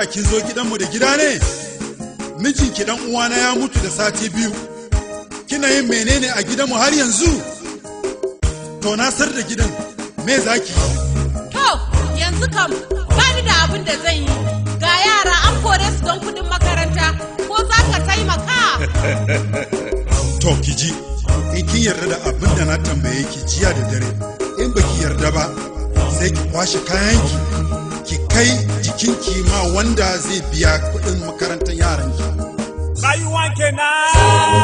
da kin zo gidanmu da gida ne mijinki dan uwana ya mutu da sati biyu kina yin menene a gidanmu har yanzu to na sar da gidan me zaki yi To, yanzu kam bani da abin da zan yi. Ga yara an kore su don kudin makaranta. Ko za ka taimaka? to ki ji in kin yarda da abin da na tambaye ki jiya da dare in baki yarda ba sai ki kwashe kayanki ki kai jikinki ma wanda zai biya kuɗin makarantar yaranki rayuwa kenan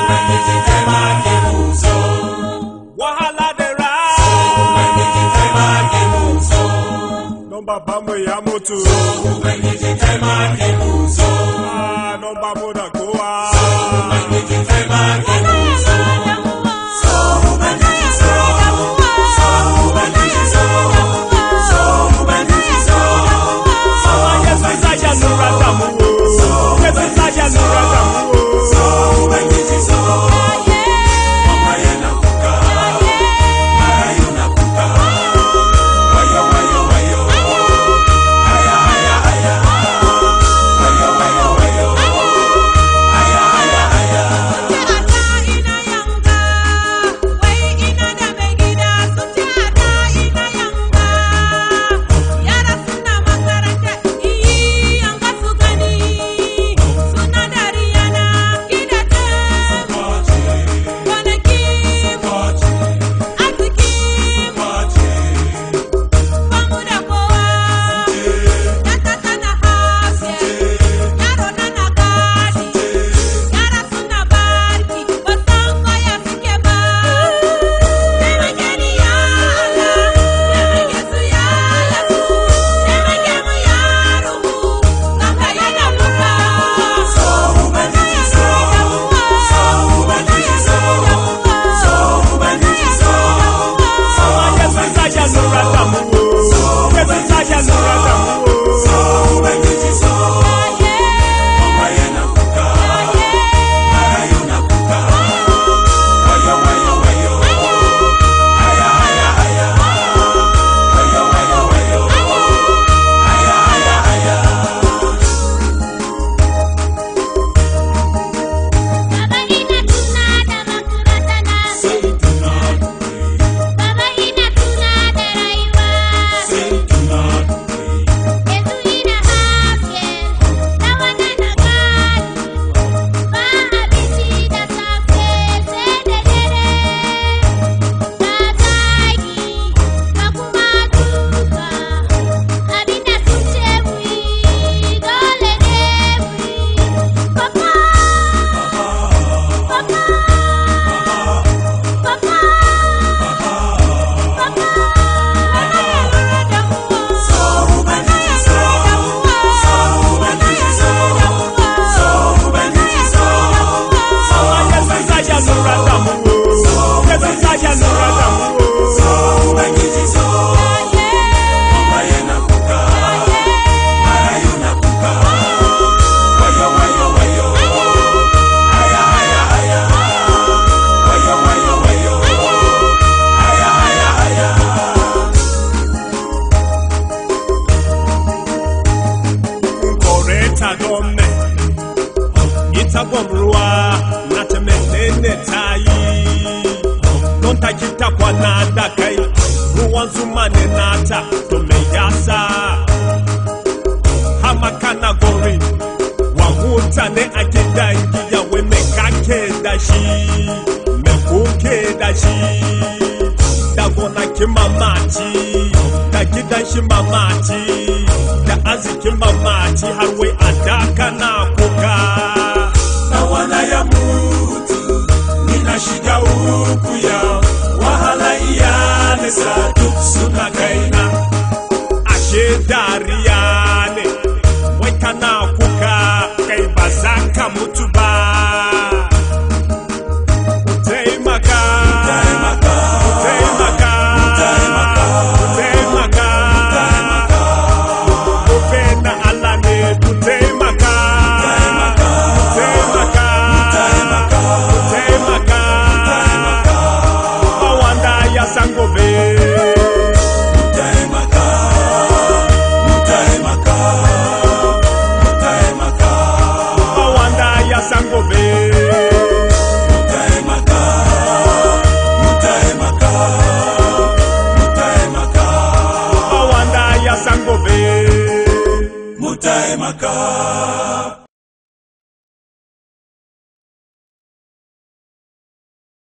wahala da ra don babanmu ya mutu Ah, don bamu da kowa Yesu sasha nura damu o. Yesu sasha nura damu o. Yesu sasha nura damu o. Yesu sasha nura damu o. Baba ina tuna da makaranta na Baba ina tuna da rayuwa Yanzu ina haske da wannan na gani Ba abinci da safe sai da dare Ga zagi ga kuma duka Abinda sun ce mu yi dole ne mu yi Papa Papa, Papa, Papa, Yesu sasha nura damu o. Yesu sasha nura damu o. Koreta gome ita gwamruwa na ta menene ta yi don ta kita kwana da kai ruwan zuma ne nata to me yasa hamaka na gori wa mutane a gidan giya wai me kake da shi me kuke da shi da gonakin mamaci da gidan shi mamaci da arzikin mamaci har wai a daka na kuka na wana ya mutu nina shiga uku ya wahala iyalinsa duk suna kaina ashe dariya ne wai kana kuka kai ba za ka mutu ba Ku taimaka Ku taimaka Ku taimaka Gobe na Allah ne ku taimaka taimaka